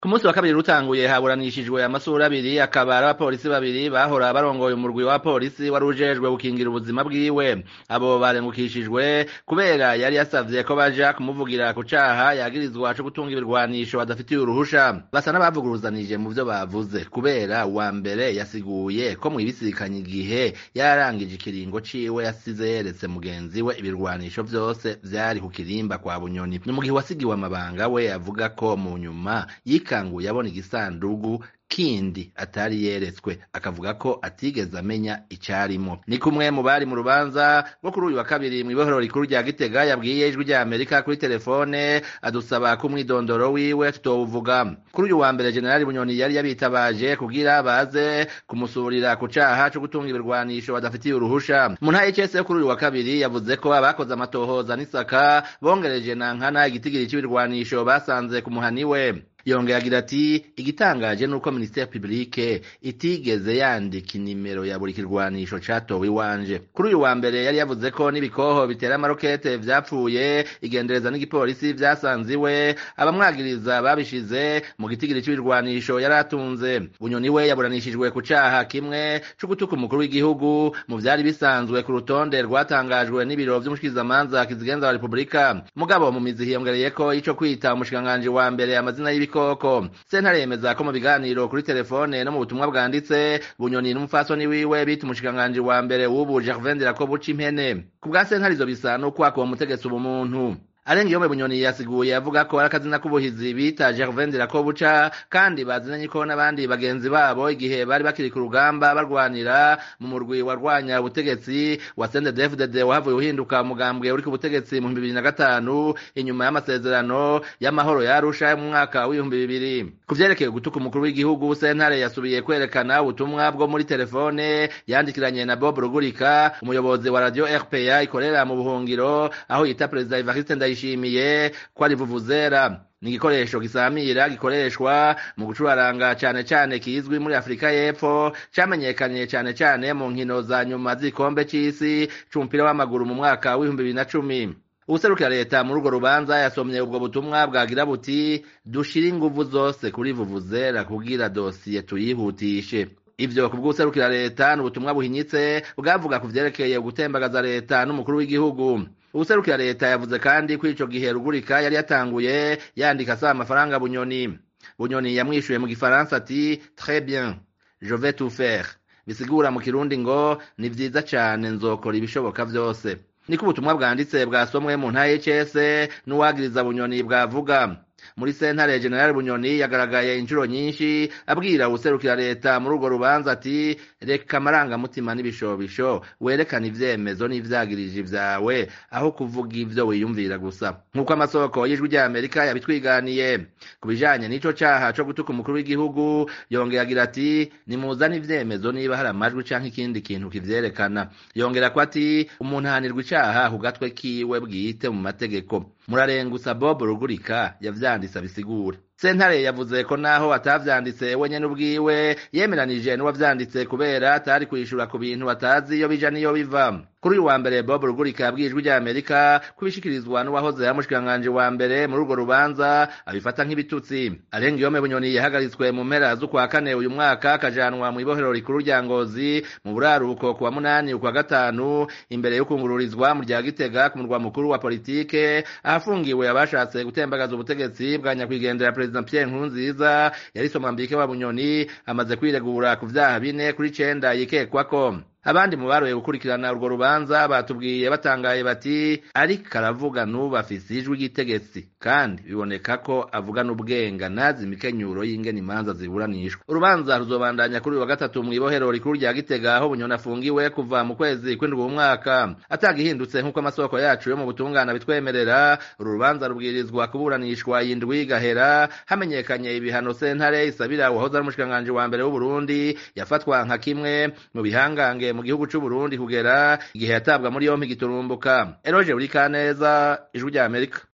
ku munsi wa kabiri rutanguye haburanishijwe amasura abiri akaba ari abapolisi babiri bahora barongoye umurwi wa polisi wari ujejwe gukingira ubuzima bwiwe abo barengukishijwe kubera yari yasavye ko baja kumuvugira ku caha yagirizwa co gutunga ibirwanisho badafitiye uruhusha basa n'abavuguruzanije mu vyo bavuze kubera uwa mbere yasiguye ko mwibisikanye igihe yararangije ikiringo ciwe yasize yeretse mugenzi we ibirwanisho vyose vyari ku kirimba kwa bunyoni ni mu gihe wasigiwe amabanga we avuga ko mu nyuma yikanguye abona igisandugu kindi atari yeretswe akavuga ko atigeze amenya icarimo ni kumwe mu bari mu rubanza rwo kuri uyu wa kabiri mw'ibohero rikuru rya gitega yabwiye ijwi rya amerika kuri telefone adusaba ko umwidondoro wiwe tutowuvuga kuri uyu wa mbere generali bunyoni yari yabitabaje kugira baze kumusurira ku caha co gutunga ibirwanisho badafitiye uruhusha mu ntara y'icese yo kuri uyu wa kabiri yavuze ko abakoze amatohoza n'isaka bongereje na nkana igitigiri c'ibirwanisho basanze ku muhani we yongera agira ati igitangaje nuko ministere publique itigeze yandika inimero ya buri kirwanisho catowe iwanje kuri uyu wa mbere yari yavuze ko n'ibikoho bitera amarokete vyapfuye igendereza n'igipolisi vyasanze iwe abamwagiriza babishize mu gitigiri c'ibirwanisho yari atunze bunyoni we yaburanishijwe ku caha kimwe co gutuka umukuru w'igihugu mu vyari bisanzwe ku rutonde rwatangajwe n'ibiro vy'umushikizamanza kizigenza wa repubulika mugabo mu mizi hiyongereyeko ico kwita umushikiranganji wa mbere amazina y'ibi ibikoko sentare yemeza ko mu biganiro kuri telefone no mu butumwa bwanditse bunyoni n'umufasoni wiwe bita umushikiranganji wa mbere w'ubu gervain dirakobuca impene ku bwa sentare izo bisa n'ukwaka uwo mutegetsi ubumuntu arenga iyo bunyoni yasiguye avuga ko ari akazina k'ubuhizi bita gervain dirakobuca kandi bazinanye ko n'abandi bagenzi babo igihe bari bakiri ku rugamba barwanira mu murwi warwanya ubutegetsi wa CNDD-FDD wahavuye uhinduka umugambwe uri ku butegetsi mu bihumbi bibiri na gatanu inyuma y'amasezerano y'amahoro ya Arusha mu mwaka w'ibihumbi bibiri ku vyerekeye gutuka umukuru w'igihugu sentare yasubiye kwerekana ubutumwa bwo muri telefone yandikiranye na Bob Rugurika umuyobozi wa radio RPA ikorera mu buhungiro aho yita perezida Evariste Ndayishimiye ko ari vuvuzera ni igikoresho gisamira gikoreshwa mu gucuraranga cane cane kizwi muri Afrika y'Epfo camenyekanye cane cane mu nkino za nyuma z'igikombe c'isi c'umupira w'amaguru mu mwaka w'ibihumbi bibiri na cumi uwuserukira leta muri urwo rubanza yasomye ubwo butumwa bwagira buti dushire inguvu zose kuri vuvuzera kugira dosiye tuyihutishe ivyo ku bw'uwuserukira leta ni ubutumwa buhinyitse bwavuga ku vyerekeye gutembagaza leta n'umukuru w'igihugu uwuserukira leta yavuze kandi ko ico gihe rugurika yari yatanguye yandika asaba amafaranga bunyoni bunyoni yamwishuye mu gifaransa ati très bien je vais tout faire bisigura mu kirundi ngo ni vyiza cane nzokora ibishoboka vyose niko ubutumwa bwanditse bwasomwe mu ntara y'HS n'uwagiriza bunyoni bwavuga muri sentare general bunyoni yagaragaye inshuro nyinshi abwira uwuserukira leta muri urwo rubanza ati reka amarangamutima n'ibishobisho werekana ivyemezo n'ivyagirije vyawe aho kuvuga ivyo wiyumvira gusa nk'uko amasoko y'ijwi rya amerika yabitwiganiye ku bijanye n'ico caha co gutuka umukuru w'igihugu yongera agira ati nimuzane ivyemezo niba hari amajwi canke ikindi kintu kivyerekana yongera ko ati umuntu ahanirwa icaha ku gatwe kiwe bwite mu mategeko murarengusa bob rugurika yavyanditse abisigura sentare yavuze ko naho atavyanditse wenyene ubwiwe yemeranije n'uwavyanditse kubera atari kwishura ku bintu batazi iyo bija niyo biva kuri uyu wa mbere bob rugurika yabwiye ijwi rya amerika kubishikirizwa n'uwahoze yamushikiranganje wa mbere muri urwo rubanza abifata nk'ibitutsi arenga iyome bunyoni yahagaritswe mu mpera z'ukwa kane uyu mwaka akajanwa mu ibohero rikuru rya ngozi mu buraruko ku wa munani ukwa gatanu imbere yo kungururizwa mu rya gitega ku murwa mukuru wa politike ahafungiwe abashatse gutembagaza ubutegetsi bwa nyakwigendera perezida pierre nkurunziza yari somambike wa bunyoni amaze kwiregura ku vyaha bine kuri cenda yikekwako abandi mu baroye gukurikirana urwo rubanza batubwiye batangaye bati ariko aravuga n'ubu afise ijwi ry'itegetse kandi biboneka ko avuga n'ubwenga nazi imikenyuro y'ingene imanza ziburanishwa urubanza ruzobandanya kuri uyu wa gatatu mu ibohero rikuru rya gitega aho bunyoni afungiwe kuva mu kwezi kw'indwi umwaka atagihindutse nk'uko amasoko yacu yo mu butungana bitwemerera uru rubanza rubwirizwa kuburanishwa yindwi gahera hamenyekanye ibihano sentare isabira uwahoze ari umushikiranganji wa mbere w'uburundi yafatwa nka kimwe mu bihangange mu gihugu c'u Burundi kugera igihe yatabwa muri yompi giturumbuka Eroje Burikaneza ijwi rya Amerika